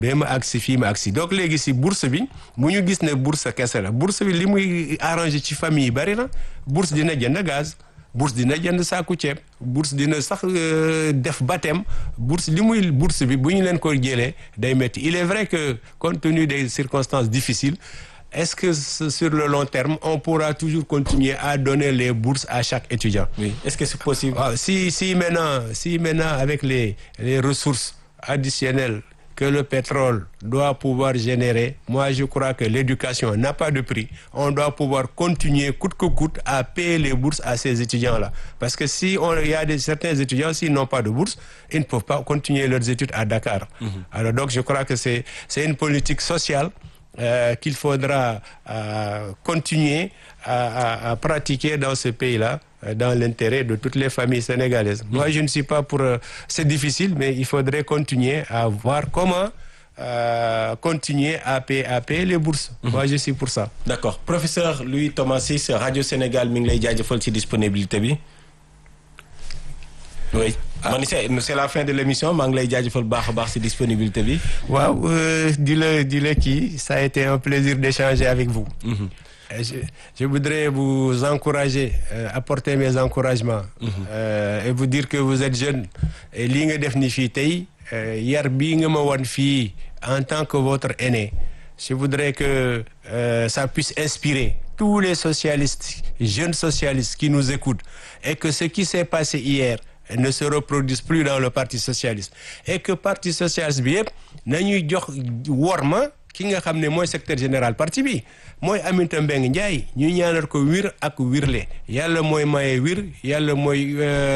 ba ma agsi fii ma agsi donc léegi si bourse bi mu ñu gis ne bourse kese la bourse bi li muy arrangé ci famille yi bari na bourse dina jënd gaz bourse dina jënd saaku ceeb bourse dina sax def baptême bourse li muy bourse bi bu ñu leen ko jëlee day métti il est vrai que compte tenu des circonstances difficiles est-ce que sur le long terme on pourra toujours continuer à donner les bourses à chaque étudiant oui est-ce que c'est possible ah, si si maintenant si maintenant avec les les ressources additionnelles que le pétrole doit pouvoir générer moi je crois que l'éducation n'a pas de prix on doit pouvoir continuer coûte que coûte à payer les bourses à ces étudiants-là parce que si on il y a des certains étudiants s'ils n'ont pas de bourse ils ne peuvent pas continuer leurs études à Dakar mm -hmm. alors donc je crois que c'est c'est une politique sociale euh, qu'il faudra euh, continuer à, à, à pratiquer dans ce pays-là dans l'intérêt de toutes les familles sénégalaises. Moi, je ne suis pas pour... Euh, c'est difficile, mais il faudrait continuer à voir comment euh, continuer à payer, à payer les bourses. Mmh. Moi, je suis pour ça. D'accord. Professeur Louis Thomas Ciss, Radio Sénégal mi ngi lay jaajëfal ci disponibilité bi. oui. Ah. man c'est la fin de l'émission maa ngi lay jaajëfal baax a baax ci disponibilité bi. waaw di la di la kii ça a été un plaisir d'échanger avec vous. Mmh. Je, je voudrais vous encourager euh, apporter mes encouragements mm -hmm. euh, et vous dire que vous êtes jeune et lii nga def ni fii tey yar bii nga ma wan fii en tant que votre aîné je voudrais que euh, ça puisse inspirer tous les socialistes jeunes socialistes qui nous écoutent et que ce qui s'est passé hier ne se reproduise plus dans le parti socialiste et que parti socialiste bi yëpp nañuy jox worma ki nga xam ne mooy secrétaire général parti bi mooy Aminata Mbengue Ndiaye ñu ñaanal ko wir ak wirle yàlla mooy maye wir yàlla mooy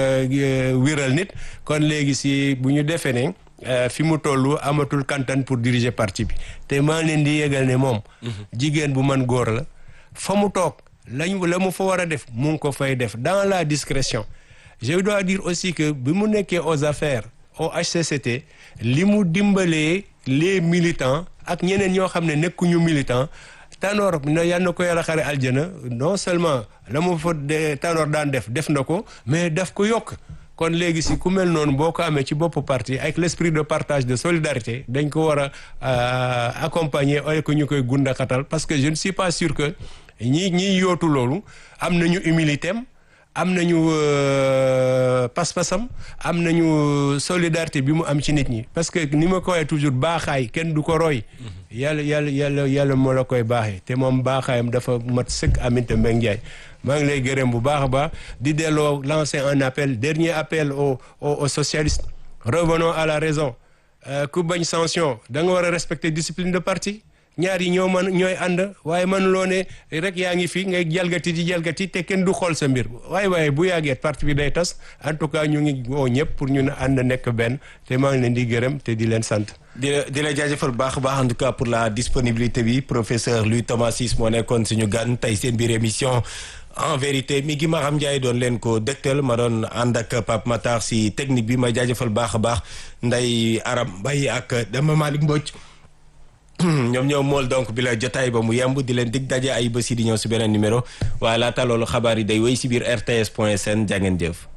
wiral nit kon léegi si bu ñu defee ne fi mu toll amatul kantan pour diriger parti bi te maa leen di yégal ne moom jigéen bu man góor la fa mu toog lañ la mu fa war a def mu ngi ko fay def dans la discrétion je dois dire aussi que bi mu nekkee aux affaires au HCCT li mu dimbalee les militants ak ñeneen ñoo xam ne nekkuñu militant Tanor na yal na ko yàlla xare aljana non seulement la mu fa Tanor daan def def na ko mais daf ko yokk kon léegi si ku mel noonu boo ko amee ci bopp parti avec l'esprit de partage de solidarité dañ ko war a accompagner ay ko ñu koy gundaxatal parce que je ne suis pas sûr que ñi ñiy yootu loolu am nañu humilité am am nañu pas-pasam am nañu solidarité bi mu am ci nit ñi parce que ni ma ko waxee toujours baaxaay kenn du ko roy yàlla yàlla yàlla yàlla moo la koy baaxee te moom baaxaayam dafa mat sëkk Aminata Mbengue Ndiaye maa ngi lay gërëm bu baax a baax di delloo lancer un appel dernier appel aux aux socialistes revenons à la raison ku bañ sanction da nga war a respecter discipline de parti ñaar yi ñoo mën ñooy ànd waaye man loo ne rek yaa ngi fi ngay jalgati di jalgati te kenn du xool sa mbir waaye waaye bu yàggee parti bi day tas en tout cas ñu ngi woo ñëpp pour ñu ne ànd nekk benn te maa ngi leen di gërëm te di leen sant. di la di la jaajëfal baax a baax en tout cas pour la disponibilité bi professeur Louis Thomas Ciss moo nekkoon suñu gan tey seen biir émission. en vérité mi ngi Maram Ndiaye doon leen ko dëgtal ma doon ànd ak Pape Matar si technique bi ma jaajëfal baax a baax Ndeye Aram Mbaye ak Dama Malick Mbodj. ñoom ñoom mool donc bi la jotaay ba mu yemb di leen dig daje ay bés yi di ñëw si beneen numéro waaye laata loolu xabaar yi day wéy si biir rts point sn jàngeen jëf